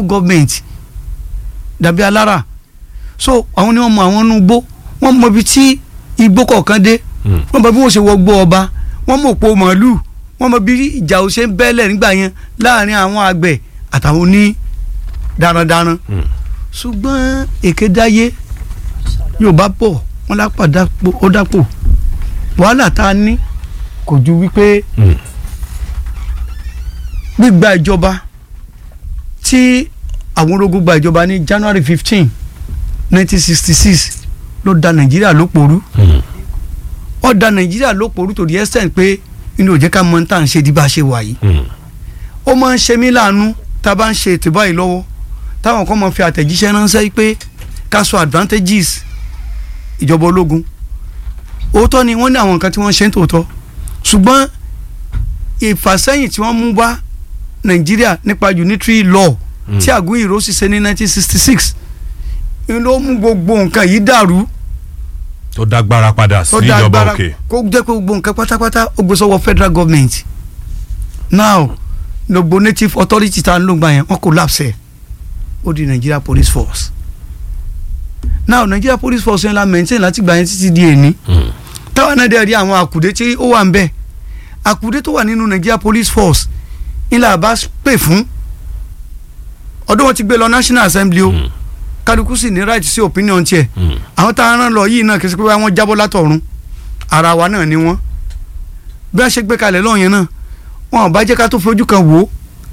local government dàbí alára so àwọn ni wọ́n mọ àwọn inú igbó wọ́n mọ ibi tí igbó kọ̀ọ̀kan dé Mm. wọ́n mọ bí wọ́n ṣe wọ gbó ọba wọ́n mọ òpó màálù wọ́n mọ bí ìjà ò ṣe ń bẹ́lẹ̀ nígbà yẹn láàrin àwọn àgbẹ̀ àtàwọn oní darandaran Mm. ṣùgbọ́n èké dáyé yorùbá bọ̀ wọ́n lápá dápò ó dápò wàhálà tá a ní kò ju wípé Mm. gbígba ìjọba tí àwọn ológun gba ìjọba ní January fifteen nineteen sixty six ló da Nàìjíríà lóporú Mm. ó da Nàìjíríà lóporú to the extent pé inú ò jẹ́ ká mọ tá à ń ṣe di bá a ṣe wà yìí Mm. ó máa ń ṣe mí láàánú tá a bá ń ṣe ètò báyìí lọ́wọ́ táwọn kan máa fi àtẹ̀jíṣẹ́ ránṣẹ́ pé ká sọ advantages ìjọba ológun òótọ́ ni wọ́n ní àwọn nǹkan tí wọ́n ṣe ń tòótọ́ ṣùgbọ́n ìfàsẹ́yìn tí wọ́n mú bá Nàìjíríà nípa unitary law Mm. tí Àgúnyìró sì ṣe ní 1966 ni ló mú gbogbo nǹkan yìí dàrú tó dágbára padà sí tó dá ìjọba agbára òkè. kó jẹ́ pé gbogbo nǹkan pátápátá ó gbé sọ́wọ́ federal government now gbogbo native authority tá a ń lò gbà yẹn wọ́n collapse ẹ̀ ó di Nigeria police force now Nigeria police force yẹn la maintain láti gbà yẹn títí di èní Mm. táwọn náà dẹ̀ rí àwọn àkùdé tí ó wà ń bẹ̀ àkùdé tó wà nínú Nigeria police force ńlá bá pè fún ọdún wọn ti gbé lọ National Assembly o Mm. kálukú sì ní right sí opinion tiẹ̀ Mm. àwọn tá a rán lọ yìí náà kì í ṣe pé wọ́n jábọ́ látọ̀run ara wa náà ni wọ́n bí a ṣe gbé kalẹ̀ lọ́hùn yẹn náà wọn ò bá jẹ́ ká tó fojú kan wò ó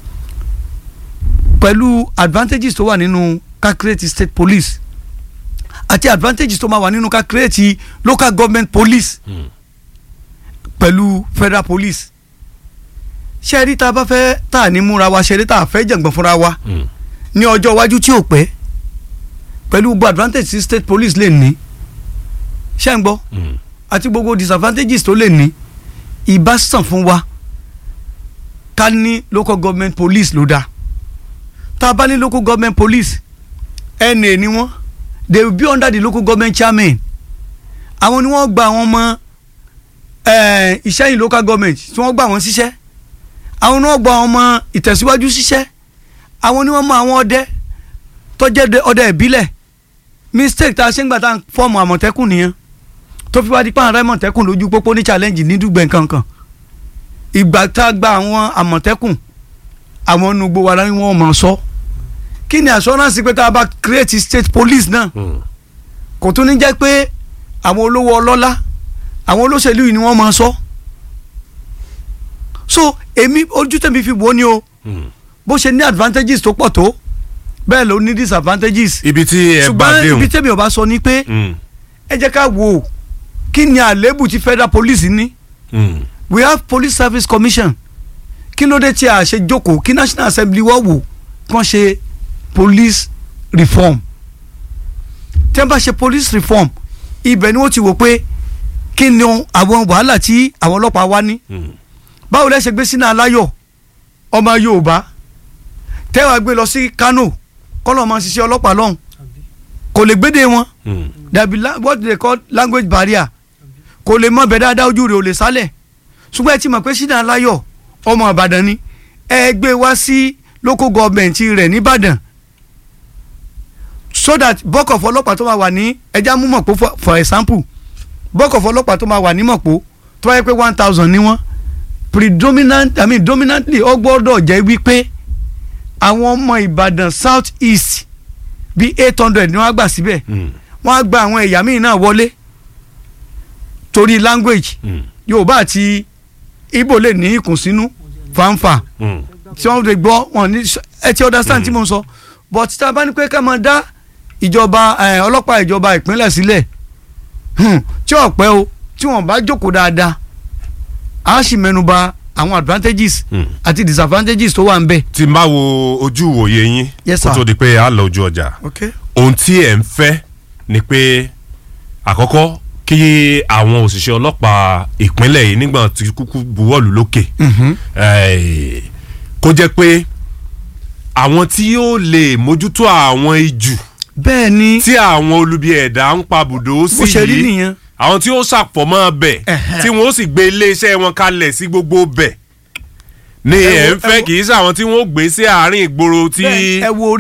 pẹ̀lú advantages tó wà nínú ká create state police àti advantages tó máa wà nínú ká create local government police Mm. pẹ̀lú federal police ṣe rí tá a bá fẹ́ tá a ní múra wa ṣe rí tá a fẹ́ jàngbọ̀n fúnra wa Mm. ní ọjọ́ iwájú tí ò pẹ́ pẹ̀lú gbogbo advantage tí state police lè ní ṣé ń gbọ́ Mm. àti gbogbo disadvantages tó lè ní ìbá sàn fún wa ká ní local government police ló dáa tá a bá ní local government police ẹnì ni wọ́n they will be under the local government chairman àwọn ni wọ́n gba àwọn ọmọ eh, ìṣẹ́yìn local government tí wọ́n gbà wọ́n síṣẹ́ àwọn ni wọ́n gba àwọn ọmọ ìtẹ̀síwájú síṣẹ́ àwọn ni wọ́n mọ àwọn ọdẹ tó jẹ́ de- ọdẹ ìbílẹ̀ mistake tá a ṣe ń gbà tá a fọ́ọ̀mù àmọ̀tẹ́kùn nìyẹn tó fi wá di pàrọ̀ àmọ̀tẹ́kùn lójú pópó ní challenge ní dùgbẹ̀ kankan ìgbà tá a gba àwọn àmọ̀tẹ́kùn àwọn nugbó wa láyé wọn mọ̀ sọ kí ni assurance pé tá a bá create state police náà Mm. kò tún ní jẹ́ pé àwọn olówó ọlọ́lá àwọn olóṣèlú yìí ni wọ́n máa sọ so èmi ojú tèmi fi wò ó ni o Mm. bó ṣe ní advantages tó pọ̀ tó bẹ́ẹ̀ ló ní disadvantages ibi tí ẹ bá ṣùgbọ́n déhùn. ibi tèmi ò bá sọ ni pé Mm. ẹ jẹ́ ká wò ó kí ni àléébù tí federal police ní Mm. we have police service commission kí ló dé tí a ṣe jókòó kí national assembly wọ́n wò kán ṣe police reform tí wọ́n bá ṣe police reform ibẹ̀ ni wọ́n ti wò pé kí ni àwọn wàhálà tí àwọn ọlọ́pàá wá ní Mm. báwo lẹ ṣe gbé sínú aláyọ̀ ọmọ yorùbá tẹ́wàá gbé lọ sí kano kọ́lọ́ máa ṣiṣẹ́ ọlọ́pàá lọ́hùn kò lè gbédè wọn Mm. dàbí la- what they call language barrier kò lè mọ bẹ́ẹ̀ dáadáa ojú rẹ̀ ò lè sálẹ̀ ṣùgbọ́n ẹ ti mọ̀ pé sínú aláyọ̀ ọmọ ìbàdàn ni ẹ gbé wá sí local government rẹ̀ nìbàdàn so that bọ́kọ̀ fọlọ́pàá tó máa wà ní ẹja mú mọ̀pó for- for example bọ́kọ̀ fọlọ́pàá tó máa wà ní mọ̀pó tó wáyé pé one thousand ni wọ́n predominant i mean dominantly ó gbọ́dọ̀ jẹ́ wípé àwọn ọmọ ìbàdàn south east bíi eight hundred ni wọ́n á gbà síbẹ̀ Mm. wọ́n á gba àwọn ẹ̀yà míì náà wọlé torí language Mm. yorùbá àti igbo lè ní ìkùnsínú fanfa Mm. tí wọ́n lè gbọ́ wọn ní ẹ ti understand tí mo ń sọ but tí a bá ní pé ká máa dá ìjọba eh, ọlọ́pàá ìjọba ìpínlẹ̀ sílẹ̀ hmm, tí ọ̀pẹ́ o tí wọ́n bá jókòó dáadáa a sì mẹ́nuba àwọn advantages Mm. àti disadvantages tó wà ń bẹ̀. tí n bá wo ojú ìwòye yín Yes, kó sir. tó di pé a lọ ojú ọjà okay. ohun tí ẹ̀ ń fẹ́ ni pé àkọ́kọ́ kí àwọn òṣìṣẹ́ ọlọ́pàá ìpínlẹ̀ yìí nígbà tí kúkú buwọ́lù lókè Mhm. eh, kó jẹ́ pé àwọn tí yóò lè mójútó àwọn ijù bẹ́ẹ̀ ni tí àwọn olubi ẹ̀dá ń pa bùdó sí bó ṣe rí yìí nìyẹn àwọn tí ó ṣàfọ̀mọ́ bẹ̀ Ẹ̀hẹ́. tí wọ́n ó sì gbé iléeṣẹ́ wọn kalẹ̀ sí gbogbo bẹ̀ ni Ẹ wo- ẹ̀ ń ẹ fẹ́ wo- kì í ṣe àwọn tí wọ́n ó gbé sí àárín ìgboro tí Bẹ́ẹ̀, ẹ wo